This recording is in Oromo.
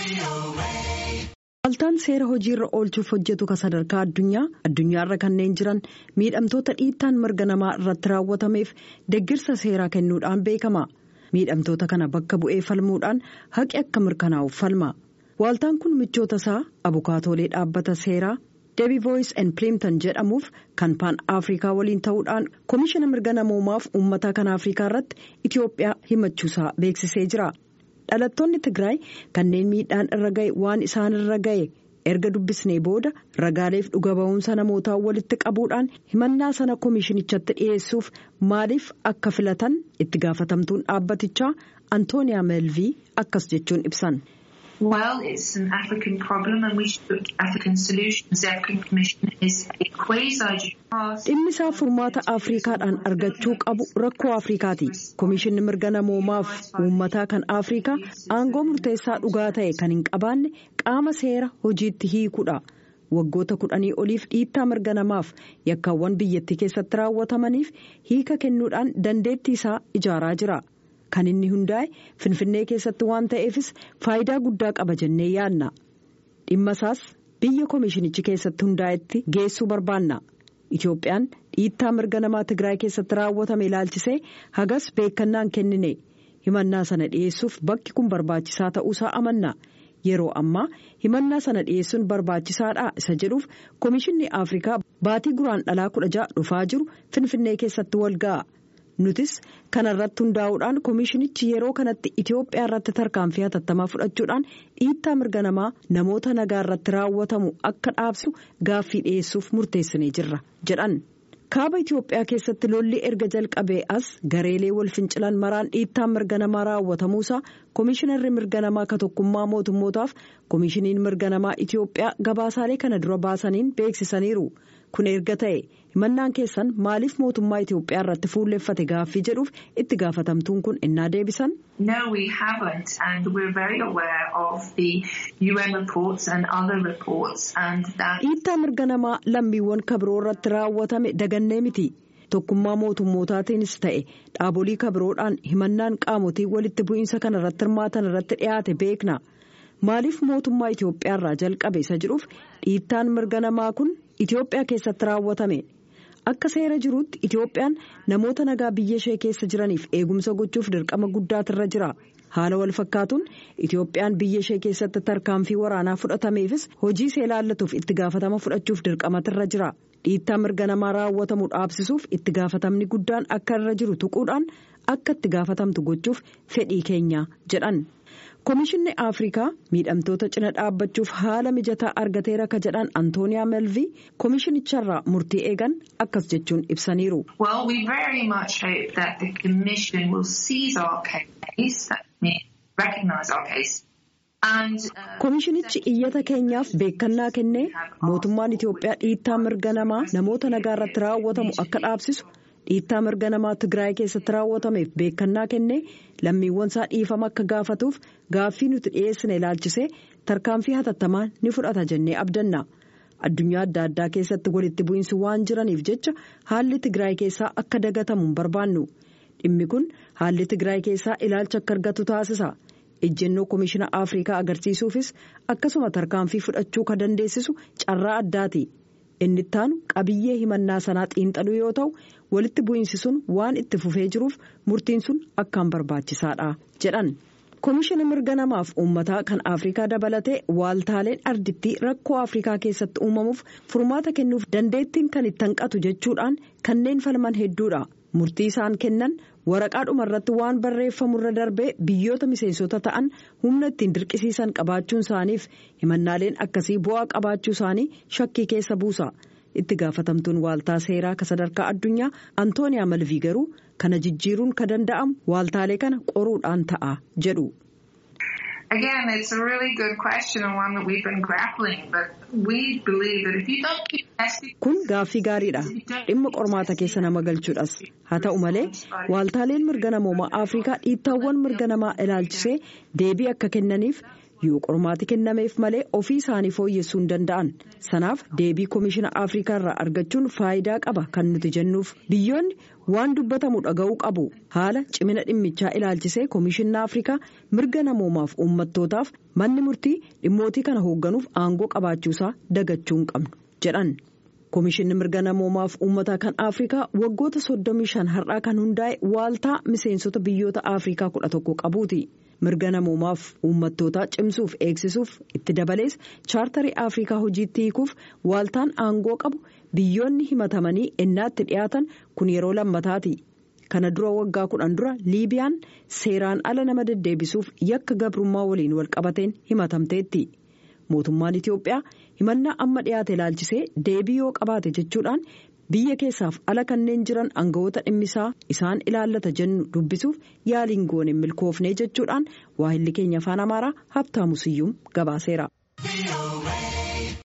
Waaltaan seera hojiirra oolchuuf hojjetu kan sadarkaa addunyaa addunyaarra kanneen jiran miidhamtoota dhiittaan mirga namaa irratti raawwatameef deggirsa seeraa kennuudhaan beekama. Miidhamtoota kana bakka bu'ee falmuudhaan haqi akka mirkanaa'uuf falma. Waaltaan kun michoota isaa abukaatoolee dhaabbata seeraa deebii voice and pliimton jedhamuuf kan paan afrikaa waliin ta'uudhaan komishina mirga namoomaaf uummata kan afrikaa irratti Itoophiyaa himachuusaa beeksisee jira. dhalattoonni tigraay kanneen miidhaan irra ga'e waan isaan irra ga'e erga dubbisnee booda ragaaleef dhuga ba'umsa namootaa walitti qabuudhaan himannaa sana komishinichatti dhiyeessuuf maaliif akka filatan itti gaafatamtuun dhaabbatichaa antooniyaa meelvii akkas jechuun ibsan. Well, it's an African problem and we should look at African solutions. The African Commission is a quasi-judicial Dhimmi isaa furmaata Afrikaadhaan argachuu qabu rakkoo Afrikaati. Komishinni mirga namoomaaf uummataa kan Afrikaa aangoo murteessaa dhugaa ta'e kan hin qabaanne qaama seera hojiitti hiikuudha. Waggoota kudhanii oliif dhiittaa mirga namaaf yakkaawwan biyyattii keessatti raawwatamaniif hiika kennuudhaan dandeettii isaa ijaaraa jira. Kan inni hundaa'e Finfinnee keessatti waan ta'eefis faayidaa guddaa qaba jennee yaadna. Dhimma isaas biyya komishinichi keessatti hundaa'etti geessuu barbaanna. Itoophiyaan dhiittaa mirga namaa Tigraay keessatti raawwatame ilaalchisee hagas beekannaan kennine. Himannaa sana dhiyeessuuf bakki kun barbaachisaa ta'uusaa amanna. Yeroo ammaa himannaa sana dhiyeessuun barbaachisaadha isa jedhuuf komishinni Afrikaa baatii guraan dhalaa kudha ja'a dhufaa jiru Finfinnee keessatti wal ga'a. Nutis kana irratti hundaa'uudhaan komishinichi yeroo kanatti Itoophiyaa irratti tarkaanfii hatattamaa fudhachuudhaan dhiittaa mirga namaa namoota nagaa irratti raawwatamu akka dhaabsu gaaffii dhiyeessuuf murteessinee jirra jedhan. Kaaba Itoophiyaa keessatti lolli erga jalqabee as gareelee wal fincilan maraan dhiittaan mirga namaa raawwatamuusaa komishinarri mirga namaa ka tokkummaa mootummootaaf komishiniin mirga namaa Itoophiyaa gabaasaalee kana dura baasaniin beeksisaniiru. Kun erga ta'e himannaan keessan maaliif mootummaa Itoophiyaa irratti fuulleffate gaaffii jedhuuf itti gaafatamtuun kun innaa deebisan. No, we haven't, and we're very aware of the UN reports and other reports, and that. Dhiittaa mirga namaa lammiiwwan kabiroo irratti raawwatame dagannee miti. Tokkummaa mootummootaatiinis ta'e dhaabolii kabiroodhaan himannaan qaamotii walitti bu'iinsa kana irratti hirmaatan irratti dhiyaate beekna. Maaliif mootummaa Itoophiyaa irraa jalqabe isa jedhuuf dhiittaan mirga namaa kun Itoophiyaa keessatti raawwatame. Akka seera jiruutti Itoophiyaan namoota nagaa biyya ishee keessa jiraniif eegumsa gochuuf dirqama guddaatirra jira. Haala wal fakkaatuun Itoophiyaan biyya ishee keessatti tarkaanfii waraanaa fudhatameefis hojii see ilaallatuuf itti gaafatama fudhachuuf dirqamatirra jira. Dhiittaa mirga namaa raawwatamu dhaabsisuuf itti gaafatamni guddaan akka irra jiru tuquudhaan akka itti gaafatamtu gochuuf fedhii keenya jedhan. Komishinni Afrikaa miidhamtoota cina dhaabbachuuf haala mijataa argateera ka jedhan Antooniyaa Melvii komishinicharraa murtii eegan akkas jechuun ibsaniiru. Well, we very much hope that the Commission will seize our case, that means recognise our case. And, uh, Komishinichi iyyata keenyaaf beekannaa kennee mootummaan Itoophiyaa dhiittaa mirga namaa namoota nagaa irratti raawwatamu akka dhaabsisu dhiittaa mirga namaa Tigraay keessatti raawwatameef beekannaa kennee lammiiwwan isaa dhiifama akka gaafatuuf gaaffii nuti dhiyeessine ilaalchisee tarkaanfii hatattamaa ni fudhata jennee abdanna. Addunyaa adda addaa keessatti walitti bu'iinsi waan jiraniif jecha haalli Tigraay keessaa akka dagatamu hin barbaannu. Dhimmi kun haalli Tigraay keessaa ilaalcha akka argatu taasisa. ejjennoo komishina afrikaa agarsiisuufis akkasuma tarkaanfii fudhachuu ka dandeessisu carraa addaati inni ittaanu qabiyyee himannaa sanaa xiinxaluu yoo ta'u walitti bu'iinsi sun waan itti fufee jiruuf murtiin sun akkaan barbaachisaadha jedhan. komishina mirga namaaf uummataa kan afrikaa dabalatee waaltaaleen ardittii rakkoo afrikaa keessatti uumamuuf furmaata kennuuf dandeettiin kan itti hanqatu jechuudhaan kanneen falman hedduudha murtii isaan kennan. waraqaa dhumarratti waan barreeffamurra darbee biyyoota miseensota ta'an humna ittiin dirqisiisan qabaachuun isaaniif himannaaleen akkasii bu'aa qabaachuu isaanii shakkii keessa buusa itti gaafatamtuun waaltaa seeraa ka sadarkaa addunyaa antooniyaa malvii garuu kana jijjiiruun ka danda'amu waaltaalee kana qoruudhaan ta'a jedhu. Again, it's a really good question and one that we've been grappling, but we believe that if you don't keep testing... Kun gaaffii gaariidha. Dhimma qormaata keessa nama galchuudhas. Haa ta'u malee, waaltaaleen mirga namoomaa Afrikaa dhiittaawwan mirga namaa ilaalchisee deebii akka kennaniif yoo qormaati kennameef malee ofii isaanii fooyyessuu hin danda'an sanaaf deebii koomishina afrikaa irraa argachuun faayidaa qaba kan nuti jennuuf biyyoonni waan dubbatamu dhaga'uu qabu haala cimina dhimmichaa ilaalchisee koomishinni afrikaa mirga namoomaaf uummattootaaf manni murtii dhimmootii kana hoogganuuf aangoo qabaachuusaa dagachuu hin qabnu jedhan. Koomishinni mirga namoomaaf uummataa kan Afrikaa waggoota 35 har'aa kan hundaa'e waaltaa miseensota biyyoota Afrikaa 11 qabuuti. Mirga namoomaaf uummattootaa cimsuuf eegsisuuf itti dabalees chaartarii Afrikaa hojiitti hiikuuf waaltaan aangoo qabu biyyoonni himatamanii ennaatti dhiyaatan kun yeroo lammataati. Kana dura waggaa kudhan dura Liibiyaan seeraan ala nama deddeebisuuf yakka gabrummaa waliin walqabateen himatamteetti. Mootummaan Itiyoophiyaa himannaa amma dhiyaate ilaalchisee deebii yoo qabaate jechuudhaan biyya keessaaf ala kanneen jiran aangawoota dhimmisaa isaan ilaallata jennu dubbisuuf yaaliin goone milkoofnee jechuudhaan waahilli keenya afaan amaaraa habtaamu siyyuum gabaaseera.